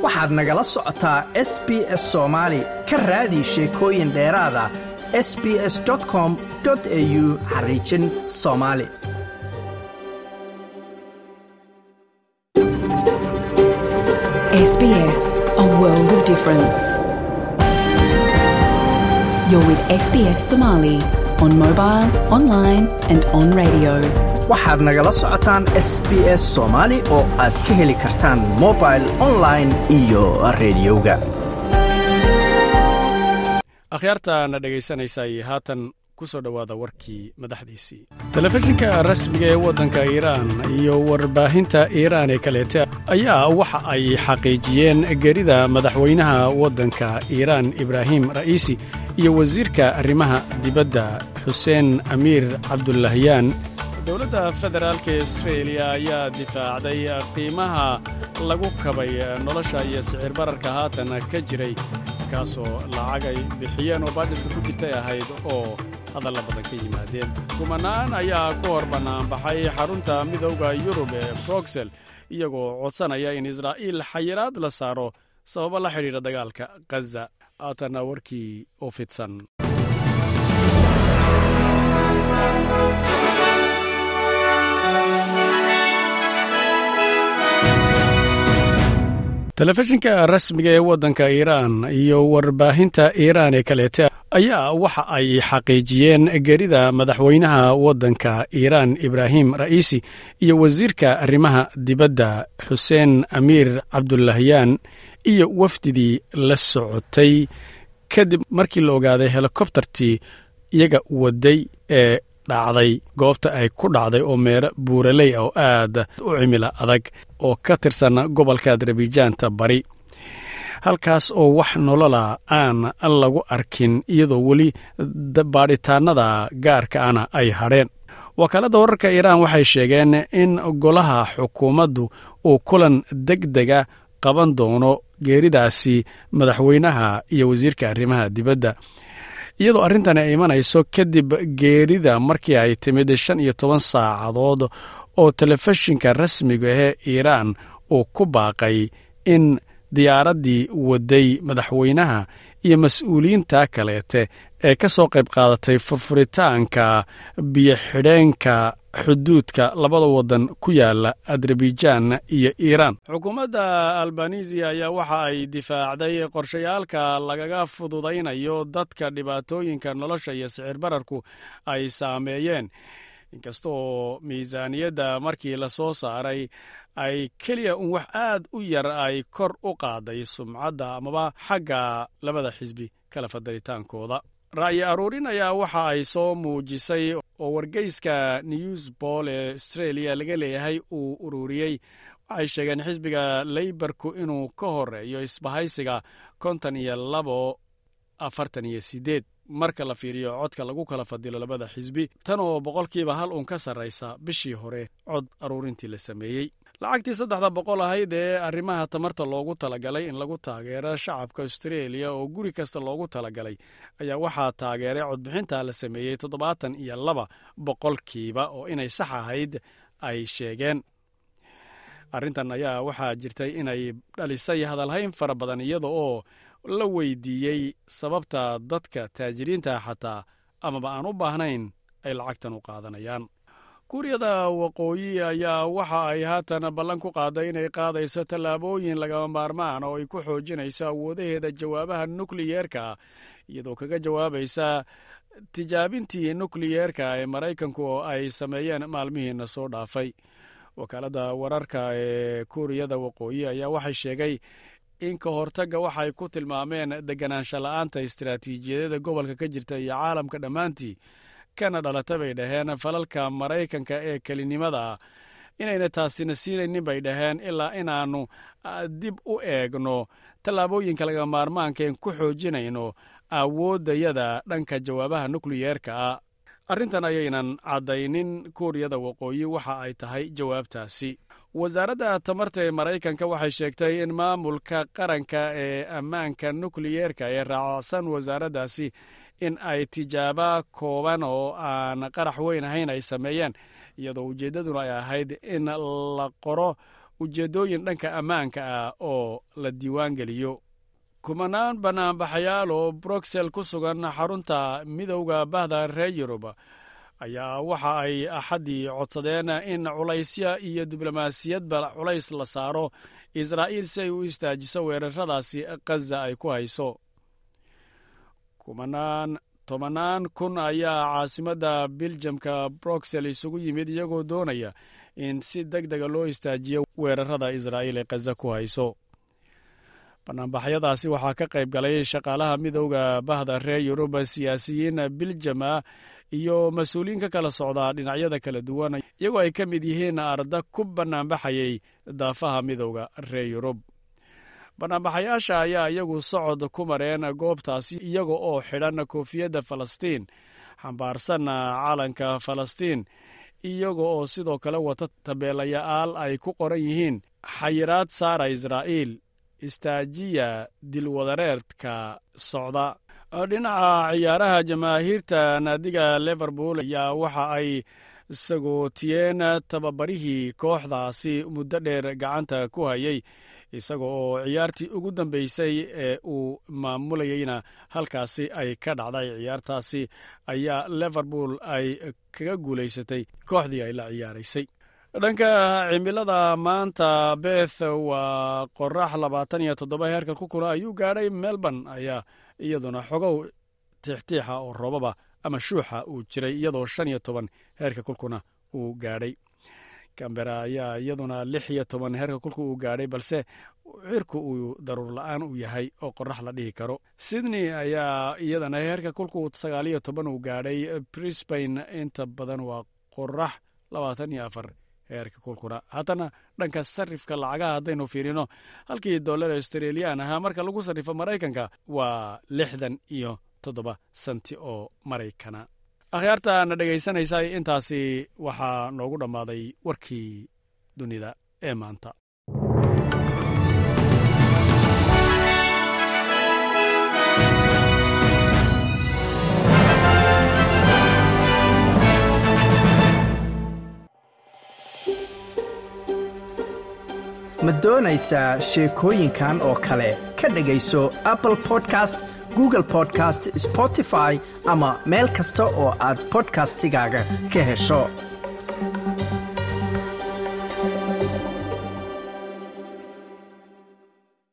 waxaad nagala socotaa s b s soomaali ka raadi sheekooyin dheeraada s b s com au xariijin soomaali SBS, a world of difference. You're with SBS Somali on mobile, online, and on radio. waxaad nagala socotaan s b s soomaali oo aad ka heli kartaan mobil online iyo rediyoga akhyaartaana dhegaysanaysaay haatan ku soo dhowaada warkii madaxdiisii telefishinka rasmiga ee waddanka iiraan iyo warbaahinta iiraan ee kaleete ayaa waxa ay xaqiijiyeen gerida madaxweynaha waddanka iiraan ibraahim ra'iisi iyo wasiirka arrimaha dibadda xuseen amiir cabdulahyaan dowladda federaalka astreeliya ayaa difaacday qiimaha lagu kabay nolosha iyo sicir bararka haatan ka jiray kaasoo lacag ay bixiyeen oo baajadka ku jirtay ahayd oo hadalla badan ka yimaadeen kumanaan ayaa ku hor bannaanbaxay xarunta midowda yurub ee broxel iyagoo codsanaya in israa'iil xayiraad la saaro sababo la xidhiidha dagaalka khaza haatanna warkii oo fidsan telefishinka rasmiga ee waddanka iiraan iyo warbaahinta iiraan ee kaleete ayaa waxa ay xaqiijiyeen gerida madaxweynaha waddanka iiraan ibraahim ra'iisi iyo wasiirka arrimaha dibadda xuseen amiir cabdulahyaan iyo wafdidii la socotay kadib markii la ogaaday helikobtartii iyaga waday ee dhacday goobta ay ku dhacday oo meero buuraley ah oo aad u cimila adag oo ka tirsan gobolka adarbijaanta bari halkaas oo wax nolola aan lagu arkin iyadoo weli baadhitaanada gaarka ana ay hadheen wakaaladda wararka iiraan waxay sheegeen in golaha xukuumaddu uu kulan deg dega qaban doono geeridaasi madaxweynaha iyo wasiirka arrimaha dibadda iyadoo arrintani ay imanayso kadib geerida markii ay timid shan iyo toban saacadood oo telefishinka rasmiga ahee iiraan uu ku baaqay in diyaaraddii waday madaxweynaha iyo mas-uuliyiinta kaleete ee ka soo qayb qaadatay furfuritaanka biyo-xidheenka xuduudka labada waddan ku yaala adarbijan iyo iiraan xukuumadda albanisiya ayaa waxa ay difaacday qorshayaalka lagaga fududaynayo dadka dhibaatooyinka nolosha iyo sicir bararku ay saameeyeen inkastooo miisaaniyadda markii la soo saaray ay keliya un wax aad u yar ay kor u qaaday sumcadda amaba xagga labada xisbi kala fadalitaankooda ra'yi aruurin ayaa waxa ay soo muujisay oo wargeyska newsbol ee astreeliya laga leeyahay uu ururiyey waxay sheegeen xisbiga leybarku inuu ka horeeyo isbahaysiga konton iyo labo afartan iyo sideed marka la fiiriyo codka lagu kala fadilo labada xisbi tan oo boqolkiiba hal uun ka sarraysa bishii hore cod aruurintii la sameeyey lacagtii saddexda boqol ahayd ee arrimaha tamarta loogu talagalay in lagu taageero shacabka astreeliya oo guri kasta loogu talagalay ayaa waxaa taageeray codbixinta la sameeyey toddobaatan iyo laba boqolkiiba oo inay sax ahayd ay sheegeen arrintan ayaa waxaa jirtay inay dhalisay hadalhayn fara badan iyada oo la weydiiyey sababta dadka taajiriinta xataa amaba aan u baahnayn ay lacagtan u qaadanayaan kuuriyada waqooyi ayaa waxa ay haatan ballan ku qaaday inay qaadayso tallaabooyin lagama maarmaan oo ay ku xoojinayso awoodaheeda jawaabaha nukliyeerka iyadoo kaga jawaabaysa tijaabintii nukliyeerka ee maraykanku oo ay sameeyeen maalmihiina soo dhaafay wakaaladda wararka ee kuuriyada waqooyi ayaa waxay sheegay in ka hortagga waxay ku tilmaameen deganaansha la'aanta istaraatiijiyadada gobolka ka jirta iyo caalamka dhammaantii kana dhalata bay dhaheen falalka maraykanka ee kelinimada inayna taasina siinaynin bay dhaheen ilaa inaannu dib u eegno tallaabooyinka laga maarmaankaen ku xoojinayno awooddayada dhanka jawaabaha nukliyeerka ah arrintan ayaynan caddaynin kuuriyada waqooyi waxa ay tahay jawaabtaasi wasaaradda tamarta ee maraykanka waxay sheegtay in maamulka qaranka ee ammaanka nukliyeerka ee raacsan wasaaraddaasi in ay tijaaba kooban oo aan qarax weyn ahayn ay sameeyeen iyadoo ujeeddaduna ay ahayd in la qoro ujeeddooyin dhanka ammaanka ah oo la diiwaan geliyo kumanaan banaanbaxayaal oo bruxel ku sugan xarunta midowda bahda reer yurub ayaa waxa ay axaddii codsadeen in culaysya iyo diblomaasiyadba culays la saaro israa'iil si ay u istaajiso weeraradaasi khaza ay ku hayso kumanaan tobanaan kun ayaa caasimadda biljamka bruxel isugu yimid iyagoo doonaya in si deg dega loo istaajiyo weerarada israa'iil ee khaza ku hayso banaanbaxyadaasi waxaa ka qayb galay shaqaalaha midowda bahda reer yurub siyaasiyiin biljama iyo mas-uuliyiin ka kala socda dhinacyada kala duwan iyagoo ay ka mid yihiin arda ku banaanbaxayay daafaha midowda reer yurub banaanbaxayaasha ayaa iyagu socod ku mareen goobtaasi iyaga oo xidhan koofiyadda falastiin xambaarsan calanka falastiin iyaga oo sidoo kale wata tabeelayaal ay ku qoran yihiin xayiraad saara israa'iil istaajiya dilwadareedka socda dhinaca ciyaaraha jamaahiirta naadiga liverpool ayaa waxa ay sagootiyeen tababarihii kooxdaasi muddo dheer gacanta ku hayay isaga oo ciyaartii ugu dambeysay ee uu maamulayeyna halkaasi ay ka dhacday ciyaartaasi ayaa liverpool ay kaga guulaysatay kooxdii ay la ciyaaraysay dhanka cimilada maanta beth waa qorax labaatan iyo toddoba heerka kukuna ayuu gaadhay melbourne ayaa iyaduna xogow tiixtiixa oo roobaba ama shuuxa uu jiray iyadoo shan iyo toban heerka kulkuna uu gaadhay cambera ayaa iyaduna lix iyo toban heerka kulka uu gaadhay balse cirku uu daruur la-aan uu yahay oo qorax la dhihi karo sydney ayaa iyadana heerka kulku sagaal iyo toban uu gaadhay brisbain inta badan waa qorax labaatan iyo afar heerka kulkuna haddana dhanka sarifka lacagaha haddaynu fiirino halkii dollar australian ahaa marka lagu sarrifo maraykanka waa lixdan iyo toddoba senti oo maraykana akhyaarta na dhegaysanaysa intaasi waxaa noogu dhammaaday warkii dunida ee maanta ma doonaysaa sheekooyinkan oo kale ka dhegayso apple podcast google podcast spotify ama meel kasta oo aad bodkastigaaga ka hesho